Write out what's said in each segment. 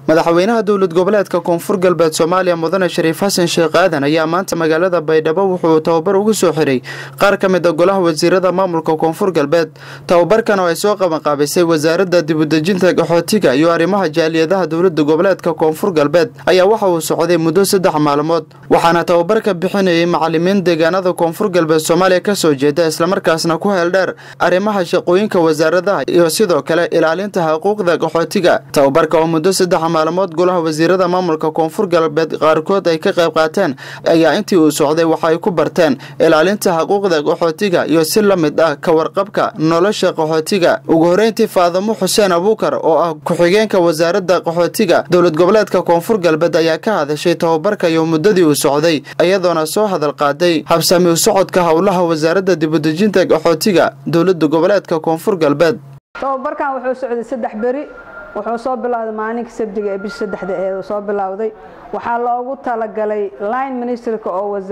madaxweynaha dowlad goboleedka koonfur galbeed soomaaliya mudane shariif xasan sheekh aadan ayaa maanta magaalada baydhabo wuxuu tababar ugu soo xiray qaar ka mid a golaha wasiirada maamulka koonfur galbeed tababarkan oo ay soo qabanqaabisay wasaaradda dibudejinta qaxootiga iyo arrimaha jaaliyadaha dowlada goboleedka koonfur galbeed ayaa waxa uu socday muddo saddex maalmood waxaana tababarka bixinayay macalimiin deegaanada koonfur galbeed soomaaliya kasoo jeeda islamarkaasna ku heeldheer arrimaha shaqooyinka wasaaradaha iyo sidoo kale ilaalinta xuquuqda qaxootiga tababarka oo muddo saddex maalmood golaha wasiirada maamulka koonfur galbeed qaarkood ay ka qayb qaateen ayaa intii uu socday waxa ay ku barteen ilaalinta xuquuqda qaxootiga iyo si la mid ah ka warqabka nolosha qaxootiga ugu horeyntii faadamo xuseen abuukar oo ah ku-xigeenka wasaaradda qaxootiga dowlad goboleedka koonfur galbeed ayaa ka hadashay tababarka iyo muddadii uu socday iyadoona soo hadal qaaday habsami u socodka howlaha wasaaradda dibudejinta qaxootiga dowlada goboleedka koonfur galbeed tababarkan wuxuu socday saddex beri wuxuu soo bilowday maalinka sabdiga ee bisha saddexda ee soo bilowday waxaa loogu talagalay line ministerka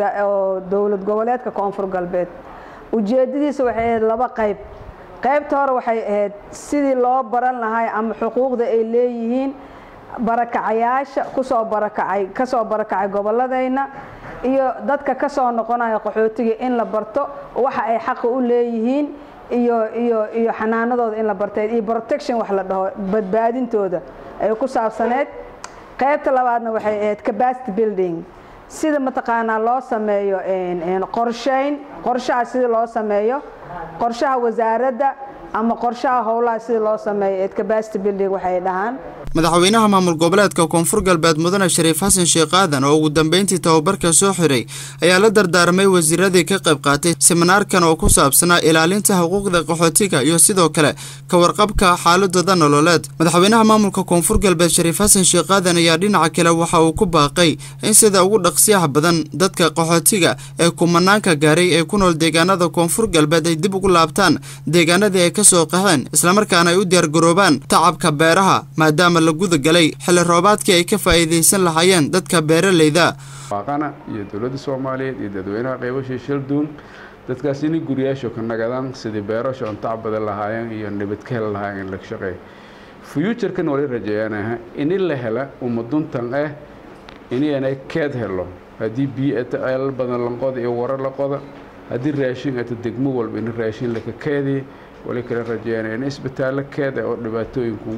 oo dowlad goboleedka koonfur galbeed ujeedadiisa waxay ahayd laba qayb qaybta hore waxay ahayd sidii loo baran lahay ama xuquuqda ay leeyihiin barakacayaasha kusoo barakacay kasoo barakacay goboladayna iyo dadka kasoo noqonaya qaxootiga in la barto waxa ay xaqa u leeyihiin iyo iyo iyo xanaanadooda in la barteed iyo protection wax la dhaho badbaadintooda ay ku saabsaneed qaybta labaadna waxay ahayd capacity building sida mataqaanaa loo sameeyo qorshayn qorshaha sida loo sameeyo qorshaha wasaaradda ama qorshaha howlaha sida loo sameeyo eed capacity building waxay dhahaan madaxweynaha maamul goboleedka koonfur galbeed mudane shariif xasan sheekh aadan oo ugu dambeyntii tababarka soo xiray ayaa la dardaarmay wasiiradii ka qayb qaatay siminaarkan oo ku saabsanaa ilaalinta xuquuqda qaxootiga iyo sidoo kale ka warqabka xaaladooda nololeed madaxweynaha maamulka koonfur galbeed shariif xasan sheekh aadan ayaa dhinaca kale waxa uu ku baaqay in sida ugu dhaqsiyaha badan dadka qaxootiga ee kumanaanka gaaray ee ku nool deegaanada koonfur galbeed ay dib ugu laabtaan deegaanadii ay kasoo qaxeen islamarkaana ay u diyaargaroobaan tacabka beeraha maadaama la guda galay xilli roobaadkii ay ka faa'iidaysan lahaayeen dadka beeralayda waaqana iyo dowladda soomaaliyeed iyo dadweynaha qaybashii shalduun dadkaas inay guriyaasho ka nagadaan sidii beerasho on tacbadan lahaayeen iyo nabad ka heli lahaayeen in laga shaqeey fuuturkan wali rajeeyanaha ini la hela umaduntan ah inaanay keed helo haddii biyo ata ceelal badan la qoda iyo waro la qoda haddii raashin ata degmo walba in raashin laka keediy wali kala rajeeyanaya in isbitaallo keeda oo dhibaatooyinku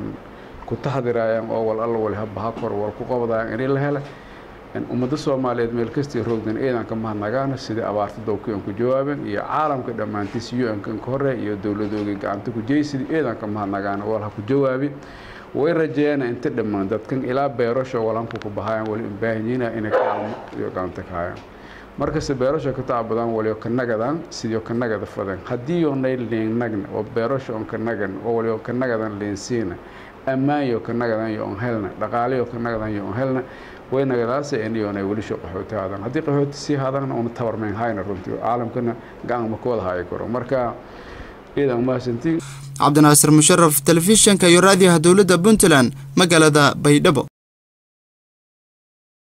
ku taxdirayaan oo wal alla wali habaha kor wal ku qabadayaan inay la hela ummadda soomaaliyeed meel kastii roogdan ciidanka mahadnagaana sidii abaarta dowkii aan ku jawaabeen iyo caalamka dhammaantiis u-nkan ka hore iyo dowladoogii gacanta ku jeyay sidii ciidanka mahadnagaana wal ha ku jawaabi way rajeeyana inta dhammaan dadkan ilaa beerasho walanku ku bahayaan wali ubaahanyiina inay kaalmo iyo gacanta ka hayaan markasta beerasho ka tacbadaan waliyo ka nagadaan sidii ka nagada fadeen haddii oonay liinnagna oo beerasho on ka nagan oo waliyo ka nagadan liinsiina ammaanyo ka nagadan yo on helna dhaqaalayo ka nagadan yo on helna way nagadaasa iniyoonay welisho qaxooti haadaan haddii qaxooti sii haadaanna una tabarmayn hayna runtii caalamkana gacan ma ka wada hayi karo marka ciidan mahadsantiin cabdinaasir musharaf telefishinka iyo raadiyaha dowladda puntland magaalada baydhabo